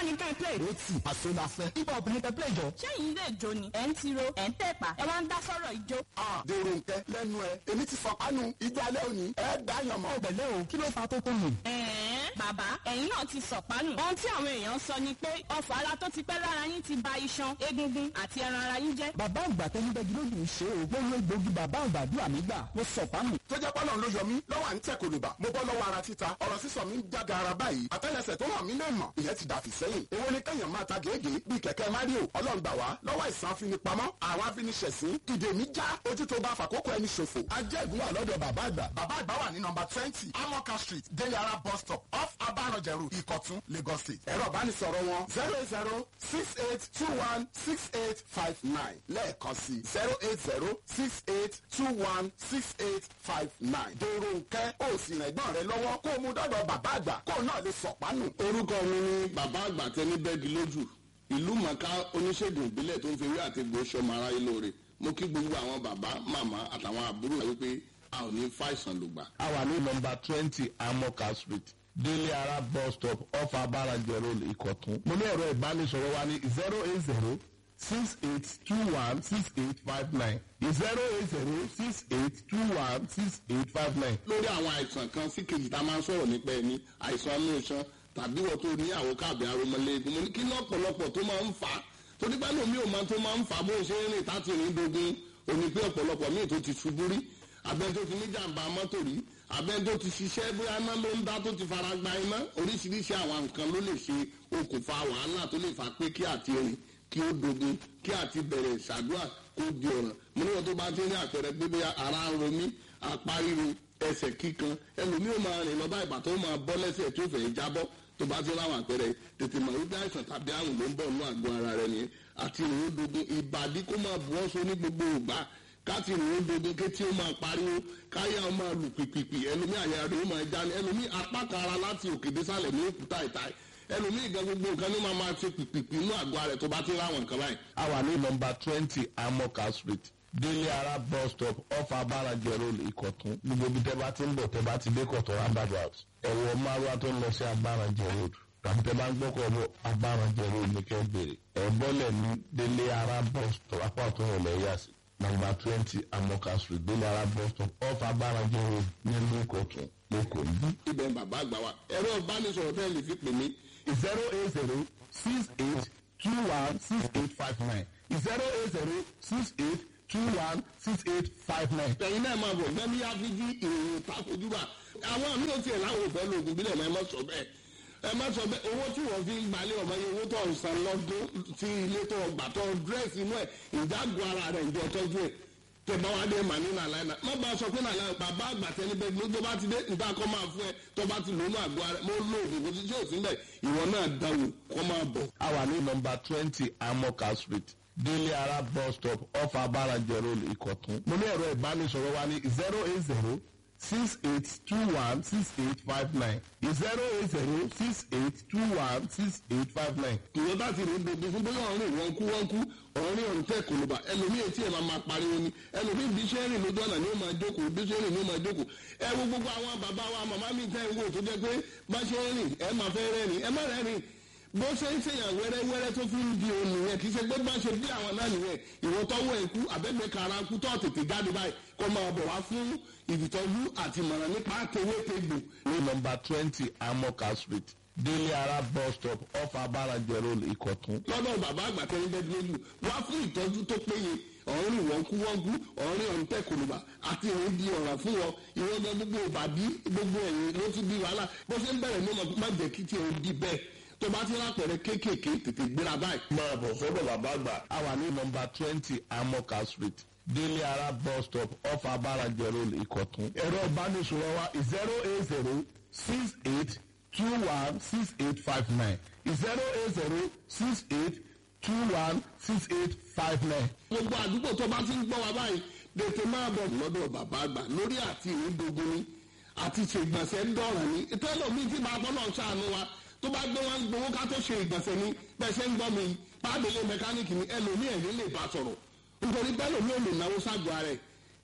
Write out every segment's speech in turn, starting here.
ní ká ẹ play. ó tì àṣọ la fẹ́. ibà obìnrin tẹ play jọ. ṣẹ́yìn ilé ìjó ni ẹ̀ ń tiro ẹ̀ ń tẹ̀pà ẹ wá ń dá sọ̀rọ̀ ìjó. dèrò nkẹ lẹ́nu ẹ èmi ti fọkànù ìjọ alẹ́ òní ẹ dáyàn mọ́. ọ̀bẹ̀lẹ̀ o kí ló fa tó tó nù. ẹ̀ẹ́n bàbá ẹ̀yin náà ti sọ̀pánù. ohun tí àwọn èèyàn sọ ni pé ọfà ara tó ti pẹ́ lára yín ti ba iṣan egungun àti ẹran ara yín jẹ́. bàbá àgbà tẹni bẹ́ẹ̀ gílódì ń ṣe o. mo lo egbògi bàbá àgbàdua mi gbà mo sọ̀pánù. tó jẹ́ pọ́lọ́n ló yọ mí lọ́wọ́ à ń tẹ̀ kòlùbà mo bọ́ lọ́wọ́ ara títa ọ̀rọ̀ sísọ mi ń jága ara báyìí àtẹ́lẹsẹ̀ tó hàn mí lè mọ̀ ìyẹn ti dàfí sẹ́yìn èwo ni kẹ́yàn máa ta gègé bíi kẹ̀kẹ́ mario ọlọ́run gbà wá lọ́wọ́ ìsàn afinipamọ́ àwọn afiniṣẹ̀sín ìdè mi já ojú tó bá fàkókò ẹni ṣòfò ajẹ́gun wà lọ́dọ̀ bàbá àgbà bàbá àgbà wà ní nọmba twenty amoka street deliara bus stop off abarọ̀jẹ̀rù ìkọ̀tún lagos state ẹ̀rọ ìbánisọ̀rọ̀ wọn zero eight zero six eight two one six eight five nine lẹ́ẹ̀kan sí zero eight zero six eight two one six eight five nine dèrò nkẹ́ ó sì rìn ẹ̀gbọ́n rẹ lọ́wọ́ kó o mú dọ́dọ̀ bàbá àgbà kó o náà lè sọ̀pánù. orúkọ mi ni bàbá àgbà tẹni bẹ́ẹ̀gì lójú ìlú mọ̀ká oníṣègùn ìbílẹ̀ tó ń fi ewé àti egbò sọmọ aráyé lóore mo kí gbogbo àwọn bàbá màmá àtàwọn àbúrò wípé a ò ní fàìsàn lògbà. a wà ní nọmba twenty amoka street délé ara bus stop off abarajẹ road ìkọ̀tún. mo ní ẹ̀rọ ìbánisọ̀rọ̀ wa ní zero eight zero six eight two one six eight five nine zero eight zero six eight two one six eight five nine. lórí àwọn àìsàn kan sí kejì tá a máa ń sọ̀rọ̀ nípa ẹni àìsàn inú iṣan tàbí wọ́n tó ní àwọn káàbì aromọlẹ́gun mo ní kí ní ọ̀pọ̀lọpọ̀ tó máa ń fà á torí pé lómi ò máa tó máa ń fà á bó ṣe ń rìn táti rìn dogun òní pé ọ̀pọ̀lọpọ̀ míì tó ti ṣubú rí abẹ́ tó ti ní jàǹbá mọ́tò rí abẹ́ tó ti ṣiṣẹ́ bóyá iná ló ń dá tó ti fara gba iná oríṣiríṣi àwọn nǹkan ló lè ṣe okùnfà wàhálà tó lè fà pé kí àti rìn kí ó dogun kí àti bẹ̀rẹ̀ ṣàdúrà kó di ọ̀ràn mo ní wọn tó bá ti ní àpẹẹrẹ pé bóyá ara ń ro mí apá ríro ẹsẹ̀ kíkan ẹlòmíì ó máa rìn lọ bá ìbà tó máa bọ́ lẹ́sẹ̀ tó fẹ́ jábọ́ tó bá ti láwọn àpẹẹrẹ tètè mọ̀ wípé àìsàn tàbí àrùn ló ń bọ̀ nínú àgọ́ ara rẹ nìyẹn àti ìrìn dogun ìbàdí kó máa bu ọ́ so ní gbogbo ìgbà káti ìrìn dogun kétí ó máa pariwo káyà ó máa lù pìpìpì ẹlòmíì àyà rẹ ó máa já ní ẹlòmíì apá kan ara láti òkè désàlẹ̀ ní òkúta ìta ẹlòmíì gan gbogbo nǹkan ní máa máa ti pìpìpì inú àgọ́ ara rẹ tó bá ti láwọn nǹkan báyìí. a wà ní nọmba twenty amoka street délé ara bus stop off abarajẹ road ìkọ̀tún gbogbo ibi tẹ́ bá ti ń bọ̀ tẹ́ bá ti dé kọ̀tún roundabout ẹ̀wọ̀ márùwá tó ń lọ sí abarajẹ road tàbí tẹ́ bá ń gbọ́kọ̀ bọ̀ abarajẹ road ní kẹ́ bèrè ẹ̀ bọ́lẹ̀ ní délé ara bus stop apá ọ̀tún rẹ̀ lẹ́yà sí nọmba twenty amoka street délé ara bus stop off abarajẹ road nílùú ìkọ̀tún lẹ́kọ̀ọ́ níbí. ibẹ̀ ń bàbá àgbà wa ẹ̀rọ ìbánisọ̀rọ̀ tẹ́ lè fi pè mí zero eight zero six eight two one six eight five nine zero eight zero six eight two one six eight five nine. ẹ̀yin náà máa bọ̀ gbẹ́mí áfíjí ìròyìn takojúbà àwọn àmì ò tiẹ̀ láwọn òfẹ́ lóògùn bílẹ̀ mọ́ ẹ má sọ bẹ́ẹ̀ ẹ má sọ bẹ́ẹ̀ owó tí wọ́n fi ń gbalẹ̀ ọmọ yẹn owó tó ń san lọ́dún tí ilé tó gbà tó dírẹ́sì inú ẹ̀ ìdágùn ara rẹ̀ ìjọ tọ́jú ẹ̀ tẹ̀bá wa dé mà ní nàlàyé náà má bá a sọ pé nàlàyé bàbá àgbà tẹni bẹ́ẹ̀ ló tó bá ti dé nta kọ́ máa fún ẹ tó bá ti lónú àgọ́ ara mo lo oògùn kò sí tí ò sí bẹ́ẹ̀ ìwọ náà dáwò kọ́ máa bọ̀. a wà ní nọmba twenty amoka street délé ara bus stop off abarajẹ road ìkọ̀tún. mo ní ẹ̀rọ ìbánisọ̀rọ̀ wa ní zero eight zero six eight two one six eight five nine zero eight zero six eight two one six eight five nine. ìwọ bá ti rí gbogbo fún bóyá ọ̀rìn wọn kú wọn kú ọ̀rìn ọ̀rìn tẹ̀ kòlùbà ẹlòmíì etí ẹ̀ máa máa pariwo ni ẹlòmíì bí iṣẹ́ rìn lójú ọ̀nà ni ó máa jókòó bí iṣẹ́ rìn ni ó máa jókòó ẹ wo gbogbo àwọn bàbá wa màmá mi tẹ́ ń wò tó jẹ́ pé bá ṣe ń rìn ẹ máa fẹ́ rẹ́rìn ẹ má rẹ́rìn bó ṣe ń ṣèyàn wẹ́rẹ́wẹ́rẹ́ tó fi ń di òun nìyẹn kì í ṣe pé bá ṣe bí àwọn náà nìyẹn ìwọ tọwọ́ ẹ̀kú àbẹ́gbẹ́ kara kú tó tètè jáde báyìí kó máa bọ̀ wá fún ìdìtọ́jú àti ìmọ̀ràn nípa tewétegbò ní nọmba twenty amoka street délé ara bus stop off abarajẹ road ìkọ̀tún. lọ́dọ̀ bàbá àgbà tẹ́lẹ̀ bẹ́ẹ̀ lójú wá fún ìtọ́jú tó péye ọ̀rìn wọ́nkúwọ́nkú ọ̀rìn ọ̀ǹtẹ̀ kòlùbà àti ìrìn di ọ̀ràn fún wọn ìwọ́n gan gbogbo ìbàdí gbogbo ẹ̀yìn ló ti di wàhálà bó ṣe ń bẹ̀rẹ̀ ní ọmọ má jẹ́ kí tí ò di bẹ́ẹ̀ tó bá ti lápẹ̀rẹ̀ kéékèèké tètè gbéra báyìí. máa bọ̀ sọ́dọ̀ bàbá àgbà. a wà ní nọmba twenty amoka street délé ara bus stop off abarajẹ road ìkọ̀tún. ẹ̀rọ ìbánisọ̀rọ̀ wa zero eight zero six eight two one six eight five nine zero eight zero six eight two one six eight five nine. gbogbo àdúgbò tó bá ti ń gbọ́ wa báyìí tètè máa bọ̀ lọ́dọ̀ bàbá àgbà lórí àti ìrìndògún ni àti ṣègbọ̀nsẹ̀ ń dọ̀ràn ni tẹ́lọ̀ mi ti máa bọ́lọ̀ ṣàánú wa tó bá gbé wọn gbowó ká tó ṣe ìgbọ̀nsẹ̀ ni bẹ́ẹ̀ ṣe ń gbọ́ mi pàdélé mẹkáníìkì ni ẹlòmíì ẹ̀rí lè bá sọ̀rọ̀ nítorí bẹ́ẹ̀ lòmíì ò lè náwó ságọ́ ara ẹ̀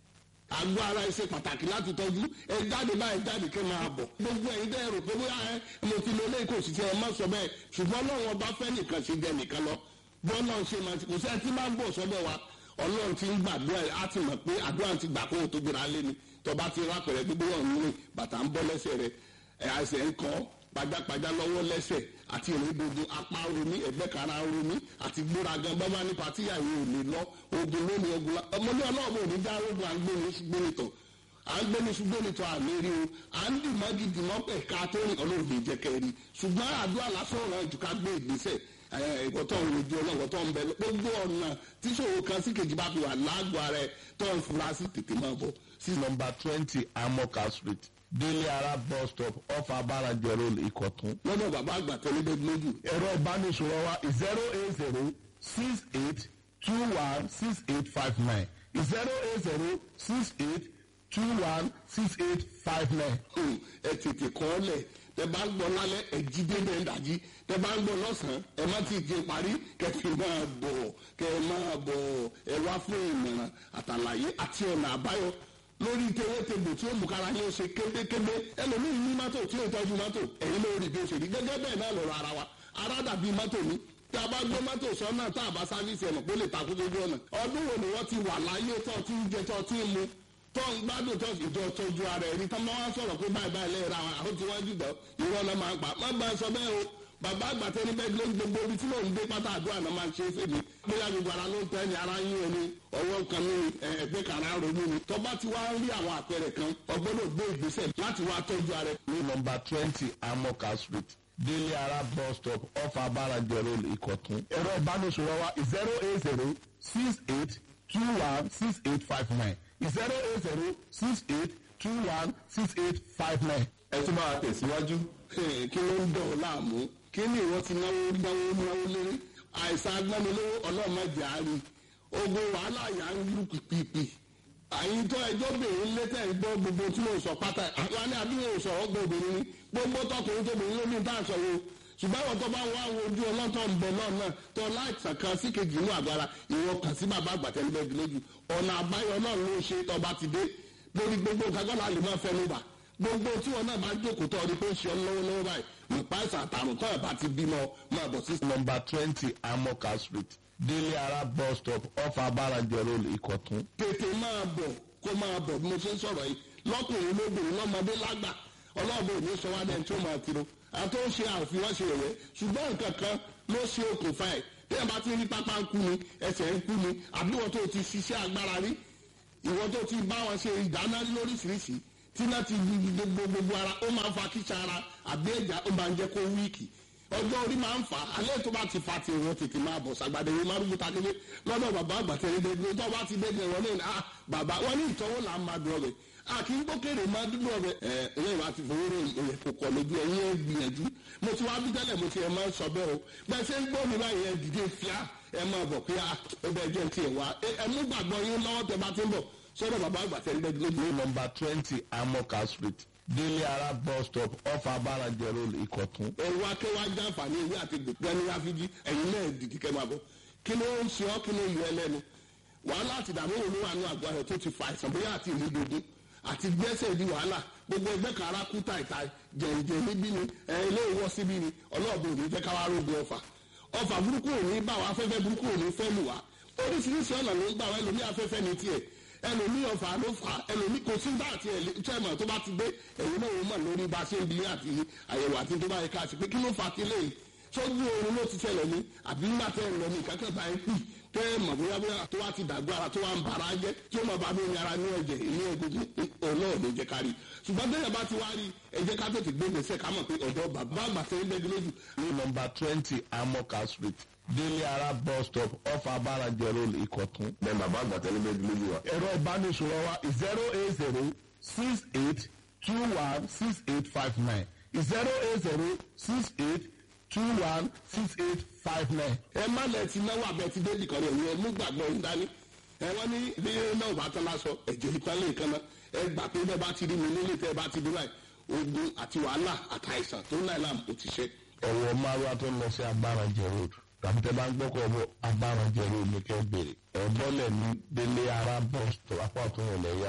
àgọ́ ara ẹ ṣe pàtàkì láti tọ́jú ẹ jáde báyìí jáde kẹ́ máa bọ̀ gbogbo ẹ̀yin dẹ́ rò pé bóyá ẹ mo ti lo lẹ́yìn kò sì ti ẹ má sọ bẹ́ẹ̀ ṣùgbọ́n ọlọ́run ọba fẹ́ nìkan ṣe jẹ nìkan lọ bọ́ọ̀lù ṣe máa ti kò sẹ́ni tí máa ń bọ̀ sọ́dọ̀ wa ọlọ́run ti ń gbàdúrà á ti mọ̀ pé àdúrà ti gbà kó o tó gbéra lé ni tọba ti rápẹ̀rẹ̀ gbogbo ọ̀hún rìn bàtà ń bọ́ lẹ́sẹ̀ rẹ̀ ẹ̀ àìsàn ń kọ́ pajápajá lọ́wọ́ lẹ́sẹ̀ àti ìrìndòdò apá romi ẹ̀gbẹ́ kara romi àti gbóragan bábá ní patíyà yìí ò lè lọ ogun lónìí ogun la ọmọdé ọlọ́ọ̀bù ò ní já ogun à ń gbé ní ṣùgbọ́n nìtọ̀ à ń gbé ní ṣùgbọ́n nìtọ̀ àmì rí o à ń dì mọ́ gidi mọ́ pẹ̀ ká tó rìn ọlọ́run lè jẹ́ kẹ́rì ṣùgbọ́n àdúrà lásán ọ̀ràn jù ká gbé ìgbésẹ̀ ìwọ tó ń rojú ọlọ́wọ́ tó ń bẹ gbogbo ọ̀nà tíṣòro kan sí kejì bá fi wà lágọ̀ọ́ rẹ tó ń fura sí tètè máa bọ̀ sí nọmba twenty amoka street délé ara bus stop off abarajẹ road ìkọ̀tún. lọ́dọ̀ bàbá àgbà tẹ́lẹ̀ lójú. ẹ̀rọ ìbánisọ̀rọ̀ wa zero eight zero six eight two one six eight five nine zero eight zero six eight two one six eight five nine. ẹ tètè kọ́ ọ lẹ̀ tẹ bá ń gbọ́ lálẹ́ ẹ jí dédé ń dàjí tẹ bá ń gbọ́ lọ́sàn-án ẹ má ti di parí kẹfì máa bọ̀ kẹ máa bọ̀ ẹ wá fún ìmọ̀ràn àtàlàyé àti ọ̀nà àbáyọ lórí tewétegbò tí ó mú kára yín ó ṣe kébékébé ẹlòmíì ní mọ́tò tí ó tọ́jú mọ́tò ẹ̀yin ló rí bí ó ṣe rí gẹ́gẹ́ bẹ́ẹ̀ náà lọ́rọ̀ ara wa ara dàbí mọ́tò ní tí a bá gbé mọ́tò sọ́nà tá a bá sáfíìsì ẹ̀nà kó lè takú sójú ọ̀nà ọdún wo ni wọ́n ti wà láyé tó ti ń jẹ tó ti ń mu tó ń gbádùn tó ìjọ tọ́jú ara ẹni tó máa ń sọ̀rọ̀ pé báyìí báyìí lẹ́yìn ra àwọn àwọn tí wọ́n jùlọ ìwọ náà máa ń pa má bá a sọ bẹ́ẹ̀ o bàbá àgbà tẹni bẹ́ẹ̀ ló ń gbogbo ibi tí mò ń gbé pátá àdúrà náà máa ń ṣe é fèmí bóyá gbogbo ara ló ń tẹ́ ni ara yín o ni ọwọ́ kan ní ẹgbẹ́ kan ara ronú ni tó bá ti wá rí àwọn àpẹẹrẹ kan ọgbọ́dọ̀ gbé ìgbésẹ̀ láti wá tọ́jú ara ẹ. ní nọmba twenty amoka street délé ara bus stop off abarajẹ road ìkọ̀tún. ẹ̀rọ ìbánisọ̀rọ̀ wa zero eight zero six eight two one six eight five nine zero eight zero six eight two one six eight five nine. ẹ tún máa tẹ̀síwájú. kí ló ń dọ̀ ọ́ láàmú kí ni ìwọ ti náwó náwó náwó lérí àìsàn agbẹ́nilówó ọlọ́mọdé àárín ogun wàhálà yà ń lù pìpìpì àyìn tó ẹjọ́ bèrè létẹ̀ gbọ́ gbogbo tí mo sọ pátá àwọn ní àdúgbò sọ̀rọ̀ gbọ́ obìnrin ni gbogbo tọkùnrin tóbìnrin ló ní tá à ń sọ̀rọ̀ ṣùgbọ́n àwọn tó bá wá wo ojú ọlọ́tọ̀ ń bẹ náà náà tó láìsàn kan sí kejì inú àgbára ìwọ kàn sí bàbá àgbàtẹ́lẹ́gbẹ̀ẹ́ lójú ọ̀nà àbáyọ náà ló ṣe tọba ti dé lórí gbogbo kagbọ́n àlè máa fẹ́ ló bà gbogbo tí wọn náà bá jókòó tó ọdún pé ń ṣe ọ lọ́wọ́lọ́wọ́ báyìí nípa ìsàn àtàrùn tó ẹ̀ bá ti bímọ máa bọ̀ sí. nọmba twenty amoka street délé ara bus stop off abarajẹ road ìkọ̀tún. tètè máa bọ̀ kó máa bọ̀ bí mo ṣe ń sọ̀rọ̀ yìí lọ́kùnrin lóbìnrin lọ́mọdé lágbà ọlọ́ọ̀bẹ ò ní sọ wá dẹ́n tó máa tiro àti ó ṣe àfihàn ṣe ẹ̀yẹ ṣùgbọ́n nǹkan kan ló ṣe okùnfà ẹ̀ tí ẹ̀ bá ti rí pápá ń kú ni ẹsẹ̀ ń kú ni àbí wọ́n tó ti ṣiṣẹ́ agbára rí ìwọ́n tó ti bá wọn ṣe ìdáná lóríṣiríṣi tí náà ti gbogbo gbogbo ara ó máa ń fa kíṣà ara àbí ẹ̀já ó máa ń jẹ́ kó wíìkì ọjọ́ orí máa ń fà á alẹ́ tó bá ti fa ti ìwọ̀n tètè máa bọ̀ sàgbàdé ìwé márùn ta kéde lọ́dọ̀ bàbá àgbàtẹ́ ẹ̀ẹ́dẹ́gbẹ́ tó bá ti dẹ́gbẹ́ wọn ní ah bàbá wọn ní ìtọ́wò là ń máa dùn ọbẹ̀ a kì í gbókèrè máa dúdú ọbẹ̀ ẹ ẹ̀yẹ́ ìwà ti fowó rẹ̀ òye kò kọ̀ lójú ẹ̀yìn ẹ̀ gbìyànjú mo ti wá bí tẹ́lẹ̀ mo ti ẹ̀ máa ń sọ bẹ́ẹ̀ o bẹ́ẹ̀ ṣe ń gbọ́ mi báyìí ẹ̀ dìde fíà ẹ̀ máa bọ̀ pé ó bẹ́ẹ̀ jẹ́ ti ẹ̀ wá ẹ̀ mú gbàgbọ́ yín lọ́wọ́ tẹ bá ti ń bọ̀ sọ́dọ̀ bàbá àgbàtẹ́ ẹ̀ẹ́dẹ́gbẹ́ ní nọmba twenty amoka street délé ara bus stop off abarajẹ road ìkọ̀tún. ẹ̀rọ akẹ́wà jàǹfààní ìwé àti gbẹ̀gbẹ́ni ráfíjì ẹ̀yin náà dìdí kẹ́ máa bọ̀ kí ló ń ṣe ọ́ kí ló yọ ẹlẹ́nu wàhálà àti ìdààmú wo ló wà ní àgọ́ rẹ̀ tó ti fa àìsàn bóyá àti ìlú dogun àti gbẹ́sẹ̀ di wàhálà gbogbo ẹgbẹ́ kan ara kú tàìtà jẹ̀ǹjẹ̀ níbí ni ilé ìwọ́ síbí ni ọlọ́ọ̀bù ò ní jẹ́ káwá rógun ọfà ọfà burúkú ò ní bá wa afẹ́fẹ́ burúkú ò ní fẹ́ lù wá oríṣiríṣi ọ̀nà ló ń gbà wá ẹlòmí afẹ́fẹ́ ní tiẹ̀ ẹlòmí ọfà ló fà ẹlòmí kò sí bá àti ẹ̀lẹ́tẹ̀mọ̀ tó bá ti gbé ẹ̀yìn náà wọ́n mọ̀ lórí bá a ṣe ń bi àti àyẹ̀wò àti tó bá yẹ ká sí pé kí ló fà á ti léyìí sójú oorun ló ti ṣẹlẹ̀ ní àbí nígbà tẹ́ ẹ̀ lọ ní ìkákẹ́ bá ẹ pì tẹ́ ẹ mọ̀ bóyá bóyá tó wá ti dàgbọ́ ara tó wá ń bara jẹ́ tí ó mọ̀ bá mi ní ara ní ẹ̀jẹ̀ ní egungun ọlọ́ọ̀ ló jẹ́ kárí ṣùgbọ́n tẹ́lẹ̀ bá ti wá rí ẹ jẹ́ ká tètè gbé gbèsè ká mọ̀ pé ọ̀dọ́ bàbá àgbà tẹ́ ń bẹ́ẹ̀ lójú. ní nọmba twenty amoka street délé ara bus stop off abarajẹ road ìkọ̀tún. bẹ́ẹ̀ bàbá àgbàtẹ́ ẹ̀ẹ́dẹ́gbẹ́ lójú wa. ẹ̀rọ ìbánisọ̀rọ̀ wa zero eight zero six eight two one six eight five nine zero eight zero six eight two one six eight five nine. ẹ má lẹ ti náwó abẹ ti dé nìkan rẹ ìyẹn mú gbàgbọ́ yín dání ẹ wọ́n ní bí náà bá tán lásọ ẹ̀jẹ̀ ìpínlẹ̀ nǹkan náà ẹ gbà pé bẹ́ẹ̀ bá ti rí mi nílé tẹ́ ẹ bá ti dé báyìí ogun àti wàhálà àtàìsàn tó ń láì láàmú kò ti ṣe. ẹ̀wọ̀ márùá tó ń lọ sí abarajẹ road tàbí tẹ bá ń gbọ́kọ̀ bọ̀ abarajẹ road ní kẹ́ bèrè ẹ̀ bọ́lẹ̀ ní délé ara bus stop apá ọ̀tún yẹn lẹ́yìn àsì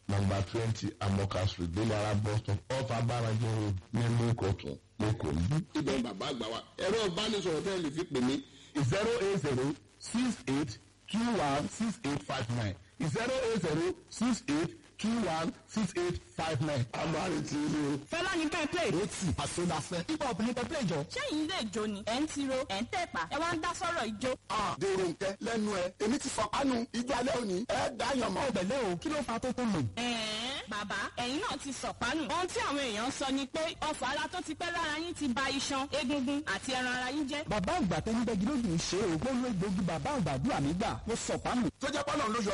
nọmba twenty amoka street délé ara bus stop off abáranjẹ road nílùú ìkọ̀tún lẹ́kọ̀ọ́ níbí. ibẹ̀ bàbá àgbà wa ẹ̀rọ ìbánisọ̀rọ̀ tẹ́lẹ̀ lè fi pè mí zero eight zero six eight two one six eight five nine zero eight zero six eight two one six eight five nine. amárì tí ilé o. fẹ́lá ní kẹ́ ẹ play. ó tì àsọdàfẹ́. hip hop ní pẹ́pẹ́ ìjọ. ṣẹ́yìn ilé ìjó ni ẹ̀ ń tiro ẹ̀ ń tẹ̀pá ẹ wá ń dá sọ́rọ̀ ìjó. Ah, dèrò nkẹ lẹ́nu ẹ èmi ti fọ kánú ijó alẹ́ òní ẹ dáyàn mọ́. ọ̀bẹ̀lẹ̀ o kí ló fa tó tó lò. ẹ̀ẹ́n bàbá ẹ̀yin náà ti sọ̀pánù. ohun tí àwọn èèyàn sọ ni pé ọfà ara tó ti pẹ́ lára yín ti ba iṣan egungun àti ẹran ara yín jẹ́. bàbá àgbà tó ń bẹ́gi lójú ń ṣe ògbólógbòógì bàbá àgbàdo àmì gbà ó sọ̀pánù. tó jẹ́ pọ́nà ló yọ